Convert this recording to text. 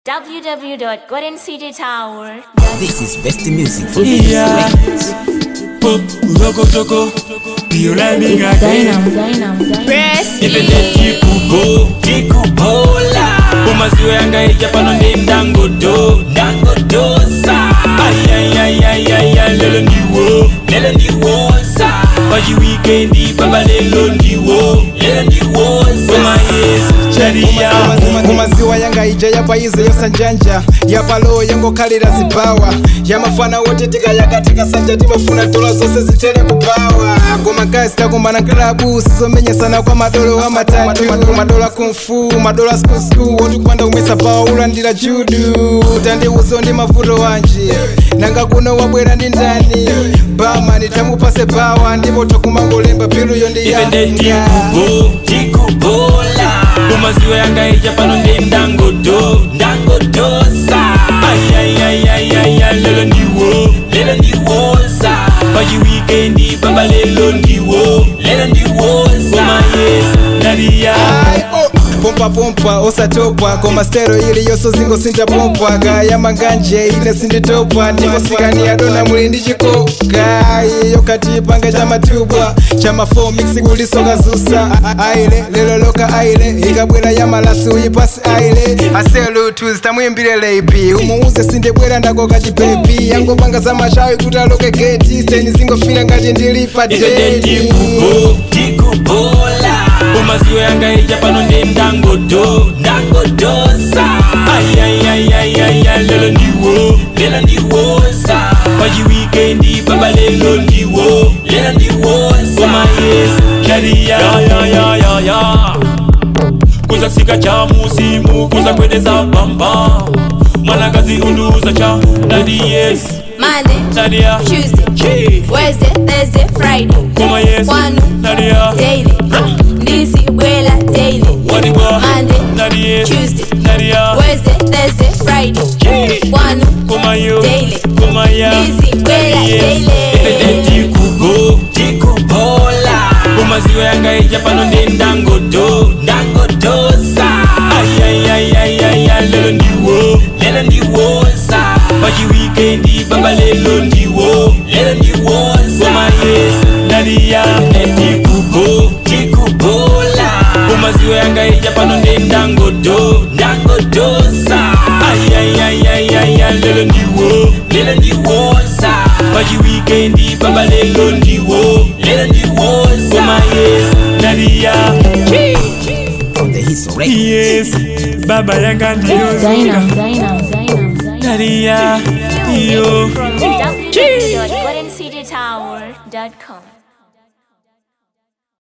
www.goldencitytower. This is best music for Yeah. Pop, Loco Choco, Piolani again. Ipende tikubo, tikubola Umaziwe yanga ija pano ndi ndangodo, ndangodosa Ayayayayaya, lelo ndiwo, lelo ndiwosa Paji weekendi, baba lelo ndiwo, lelo ndiwosa Koma yes, charia kumaziwa yanga ija yapaize yosanjanja yapalo yangokhalira zibawa yamafana wotetika yakatika sanja timafuna dola zonse zitere kubawa koma gazi takumbana klabu sizomenyesana kwa madolo amatatu madola kumfu madola skusku wotikupanda kumwesa bawa ulandira judu tandiuzo ndi mavuto wanji nanga kuno wabwera ndi ndani bamani tamupase bawa ndipo takumangolemba piluyo ndi Ipende yanga tikubo, tikubola Umaziwe yanga ija pano ndi ndangodo, ndangodosa Ayayayayaya, lelo ndiwo, lelo ndiwosa Paji weekendi, baba lelo ndiwo, lelo ndiwosa Koma yes, nadia Ai, oh. pompa pompa osatopa koma stero ili yonso zingo sintapompa gaya manganje ine sinditopa ndikosikani adona muli ndi chikoka iyo katipanga cha matubwa cha mafo mix kulisoka zusa A- a- aile lelo loka aile ikabwera ya malasi uyipasi aile aselutus tamwimbire leipi umuuze sindibwera ndakoka chipepi yangopanga za mashawi kuti aloke geti steni zingofira ngati ndilipa Ipende deni tikubo, tikubola Umaziwe yanga ija pano ndi ndangodo, ndangodosa Ayayayayaya, lelo ndiwo, lelo ndiwosa Paji weekendi, baba lelo ndiwo, lelo ndiwosa Koma yes, sharia ya ya ya ya ya Kuza sika cha musimu, kuza kwedeza bamba Mwanagazi unduza cha, nadi yes, Monday, nadia Tuesday, Chi. Wednesday, Thursday, Friday. Koma yes, Kwanu, nadia daily. Ndisi, Bwela, daily. Wadiwa, Monday, Nadia, Tuesday, Nadia, Wednesday, Thursday, Friday. Chi. Kwanu, Koma yo, Daily. Koma ya, Ndisi, Bwela, daily. Ipende tikubo, tikubola Umaziwe yanga ija pano ndi ndangodo, ndangodosa Ayayayayaya, lelo ndiwo, lelo ndiwosa Paji weekendi, baba lelo ndiwo, lelo ndiwosa Koma yes, Nadia, tikubo, tikubola Umaziwe yanga ija pano ndi ndangodo, ndangodosa Ayayayayaya, lelo ndiwo, lelo ndiwosa Paji weekendi, baba lelo ndiwo, lelo ndiwosa Koma yes, Nadia, from the hits record. yes, baba yanga ndiyo Nadia, yo From www.goldencitytower.com.